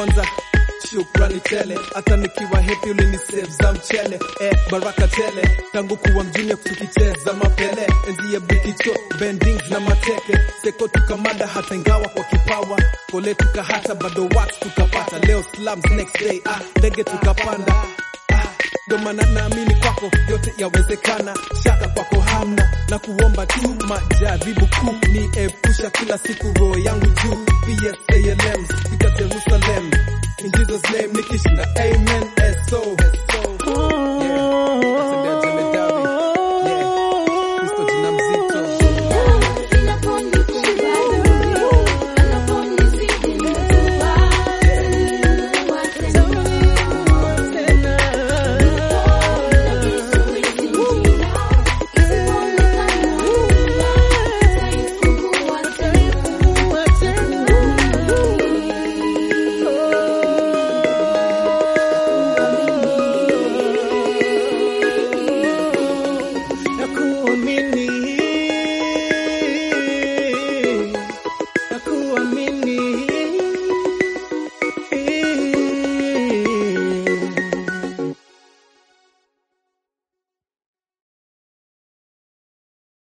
kwanza shukrani tele, hata nikiwa happy ulinisave za mchele eh, baraka tele tangu kuwa mjini tukicheza mapele enzi ya bikicho bendings na mateke seko tukamada hata ingawa kwa kipawa kole tukahata bado wax tukapata leo slums next day ah, ndege tukapanda ah, ndo maana naamini kwako yote yawezekana, shaka kwako hamna, na kuomba tu majaribu kuu ni epusha kila siku roho yangu juu. PSALM fika Jerusalem in Jesus name nikishinda amen. So